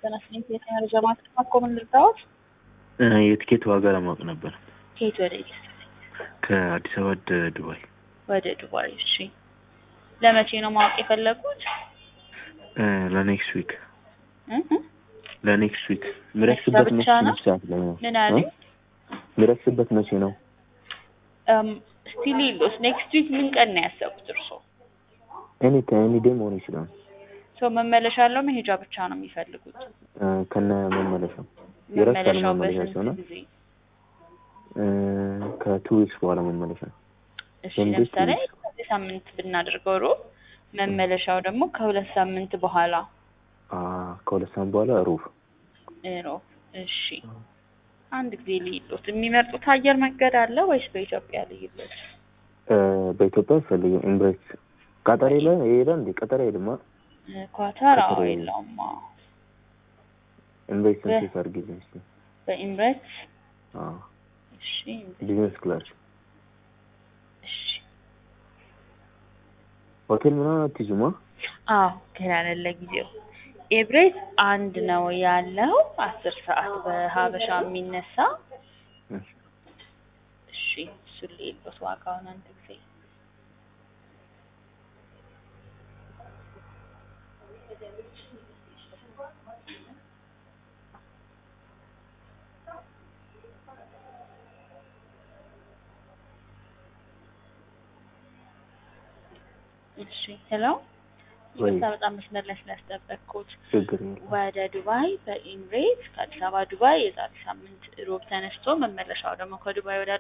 ተነስኝ የመረጃ ማጥፋት ኮምን ልርዳዎት የትኬት ዋጋ ለማወቅ ነበር። ከየት ወደ የት? ከአዲስ አበባ ወደ ዱባይ ወደ ዱባይ። እሺ ለመቼ ነው ማወቅ የፈለጉት? ለኔክስት ዊክ እ እ ለኔክስት ዊክ ምረክስበት ብቻ መቼ ነው? ሰዓት ላይ ነው? ምን አሉ? ምረክስበት መቼ ነው? ስቲል ሌሎስ ኔክስት ዊክ ምን ቀን ነው ያሰቡት እርስዎ? ኤኒ ታይም ኤኒ ዴይ መሆን ይችላል። ሰው መመለሻ አለው መሄጃ ብቻ ነው የሚፈልጉት? እ ከነ መመለሻው ይረሳል መመለሻው መመለሻቸው ነው። በስንት ጊዜ? ከቱ ዊክስ በኋላ መመለሻ እሺ ወንዶች ለምሳሌ ትንሽ- ከዚህ ሳምንት ብናደርገው ሮብ መመለሻው ደግሞ ከሁለት ሳምንት በኋላ አ ከሁለት ሳምንት በኋላ ሩብ ሮብ። እሺ አንድ ጊዜ ልይሎት የሚመርጡት አየር መንገድ አለ ወይስ በኢትዮጵያ ልይሎት? እ በኢትዮጵያ ፈልገው ኤምሬትስ ቀጠር የለ ይሄዳል እንዴ? ቀጠር አይሄድማ። ኳታር አዎ ቀጥሮ የለውም። አዎ ኤምሬትስ በ- ሴት አድርጊ እስኪ። በኢምሬትስ አዎ እሺ ቢዝነስ ክላስ እሺ ሆቴል ምናምን አትይዙማ? አዎ ገና ነን ለጊዜው። ኤብሬት አንድ ነው ያለው አስር ሰዓት በሀበሻ የሚነሳ እሺ። እሺ እሱን ልይሎት ዋጋውን አንድ ጊዜ እሺ ሄሎ ወይ ይቅርታ በጣም መስመር ላይ ስላስጠበቅኩት ችግር የለም። ወደ ዱባይ በኢምሬት ከአዲስ አበባ ዱባይ የዛሬ ሳምንት ሮብ ተነስቶ መመለሻው ደግሞ ከዱባይ ወደ